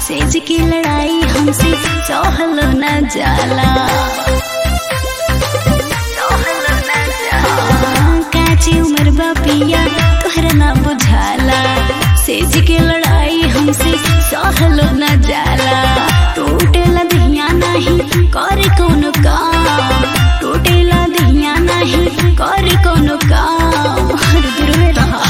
सेज की लड़ाई हमसे सहल न जाला हाँ, काची उम्र बा पिया तोहरा ना बुझाला सेज के लड़ाई हमसे सहल न जाला टूटेला दहिया नहीं करे कोनो काम टूटेला दहिया नहीं करे कोनो काम हर दूर में रहा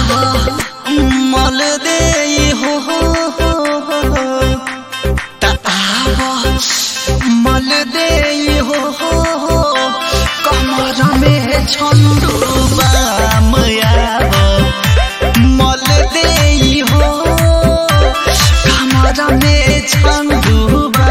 मल दे हो हो हो हो त आव मल दे हो हो हो कमर में छंडुबा मयाब मल दे हो कमर में छंडुबा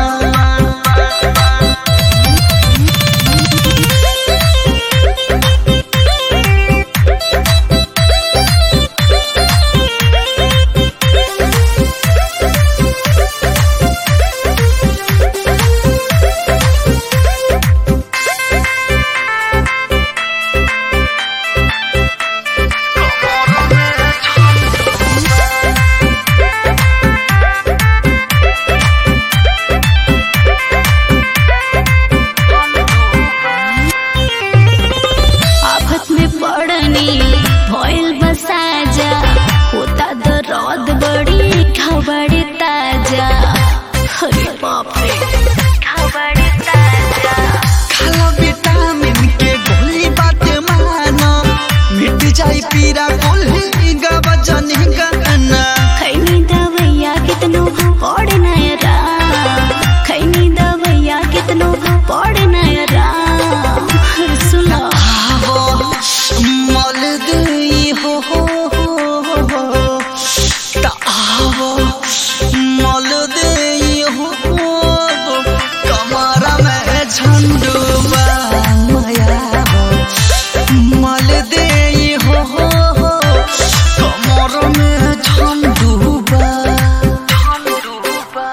आफत में पड़नी भइल बसाजा होता दर्द बड़ी खबड़ी ताजा अरे बाप रे खबड़ी ताजा खाला विटामिन के गोली बात मानो मिट जाई पीरा गोली गवा जनी गाना खैनी दवैया कितनो पड़े नयरा खैनी दवैया कितनो पड़े नयरा सुना आवो मल दई हो हो हो हो त आवो मल दई हो हो कमरा में झंडुबा माया मल दई हो हो हो कमर में झंडुबा झंडुबा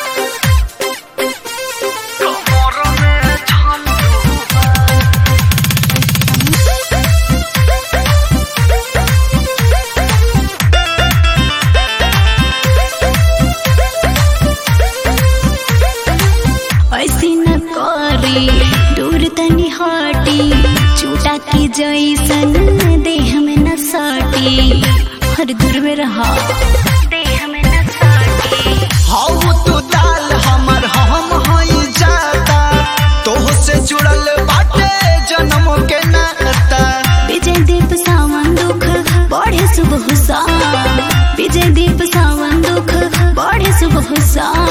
कमर में झंडुबा ऐसी न करी दूर तनी हटी चूटा की जैसन देह में न सटी हर दूर में रहा देह में न सटी हौ तू दाल हमर हम हई जाता तोह से जुड़ल बाटे जन्म के नाता विजय दीप सावन दुख बढ़े सुबह सा विजय दीप सावन दुख बढ़े सुबह सा